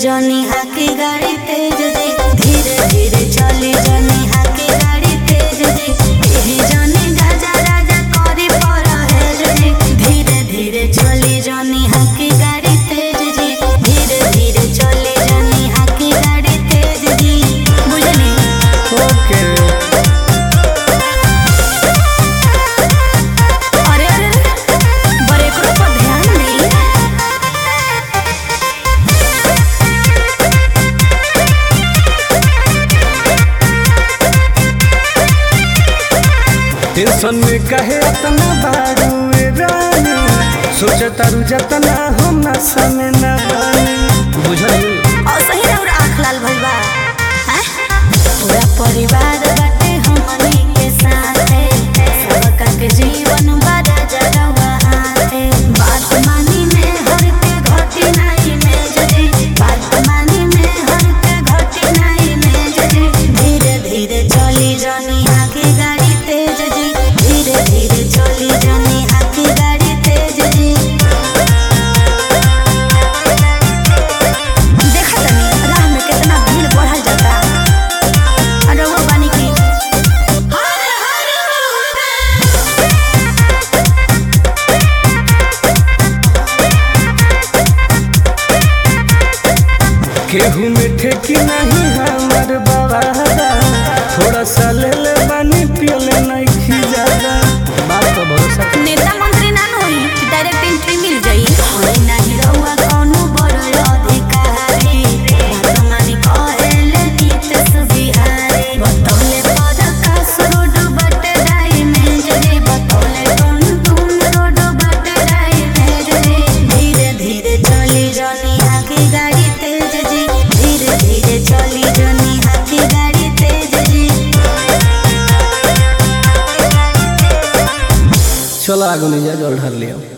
जनी हाकी गाड़ी तेज जी धीरे धीरे चली जनी हाकी गाड़ी तेज जी एही जनी गाजा राजा करी पर है जी धीरे धीरे चली जनी हाकी गाड़ी तेज जी धीरे धीरे चली जनी हाकी गाड़ी तेज जी बुझली ओके अरे अरे ब्रेकरो पर ध्यान नहीं टेंशन में कहे इतना बारू ए रानी सोचता रू जतना हम ना समय ना बानी बुझल और सही रउर आँख लाल भइल बा हैं? पूरा परिवार बाटे हमनी के साथे सबका के जीवन बड़ा जगवा हाथे बात मानी में हर के घटी नहीं में जजी बात मानी में हर के घटी नहीं में जजी धीरे धीरे चली जनी आगे गाड़ी तेज जी धीरे धीरे चली जनी आगे गाड़ी तेज जी देखा तनी राह में कितना भीड़ बढ़ल जाता अरे वो बानी की हर हर केहू में ठेकी नहीं हमर बाबा थोड़ा सा ले ले बानी पियले नहीं खिजादा बात तो भरोसा नेता मंत्री ना होई डायरेक्ट एंट्री मिल जाई होई नाही रहुआ कोनो बड़ अधिकारी बात मानी कहेले नीतीश बिहारी बतौले पद कास रोड बट राई में जरे बतौले टुन टुन रोड बट राई में जरे धीरे धीरे चली जनी आगे गाड़ी तेज जी धीरे धीरे चली जनी आगे गाड़ी तेज जी चलो आगू नहीं जा जल ढर लिया